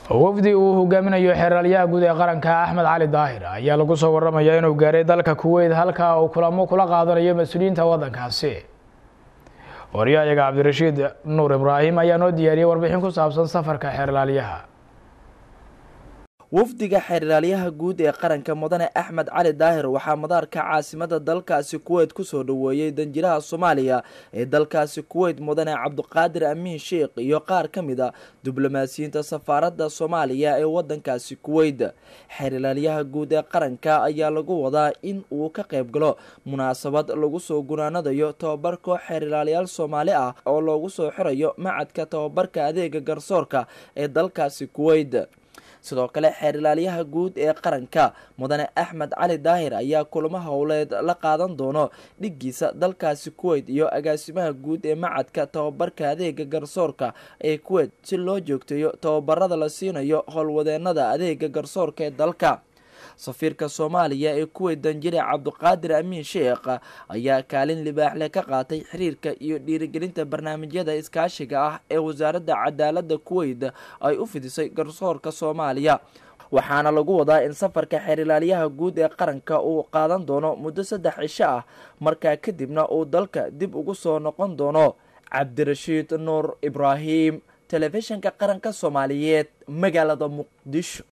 wafdi uu hogaaminayo xeeraalyaha guud ee qaranka axmed cali daahir ayaa lagu soo waramaya inuu gaaray dalka kuweyt halka uu kulamo kula qaadanayo mas-uuliyiinta waddankaasi waryahayaga cabdirashiid nuur ibraahim ayaa noo diyaariyey warbixin ku saabsan safarka xeerlaalyaha wafdiga xeeraalyaha guud ee qaranka mudane axmed cali daahir waxaa madaarka caasimada dalkaasi kuweyt kusoo dhaweeyey danjiraha soomaaliya ee dalkaasi kuweyt mudane cabdiqaadir amiin sheikh iyo qaar ka mid a diblomaasiyiinta safaaradda soomaaliya ee wadankaasi kuweyt xeeraalyaha guud ee qaranka ayaa lagu wadaa in uu ka qayb galo munaasabad lagu soo gunaanadayo tobabar koox xeeraalyaal soomaali ah oo loogu soo xirayo macadka tobabarka adeega garsoorka ee dalkaasi kuweyt sidoo kale xeerilaalyaha guud ee qaranka mudane axmed cali daahir ayaa kulamo howleed la qaadan doono dhigiisa dalkaasi kuweyt iyo agaasimaha guud ee macadka tobabarka adeega garsoorka ee kuweyt si loo joogteeyo tobabarada la siinayo howlwadeenada adeega garsoorka ee dalka safiirka soomaaliya ee kuweyt danjire cabdiqaadir amiin sheekh ayaa kaalin libaaxle ka qaatay xiriirka iyo dhiirigelinta barnaamijyada iskaashiga ah ee wasaaradda cadaaladda kuweyt ay u fidisay garsoorka soomaaliya waxaana lagu wadaa in safarka xeerilaalyaha guud ee qaranka uu qaadan doono muddo saddex cisho ah markaa kadibna uu dalka dib ugu soo noqon doono cabdirashiid nuur ibraahim telefishinka qaranka soomaaliyeed magaalada muqdisho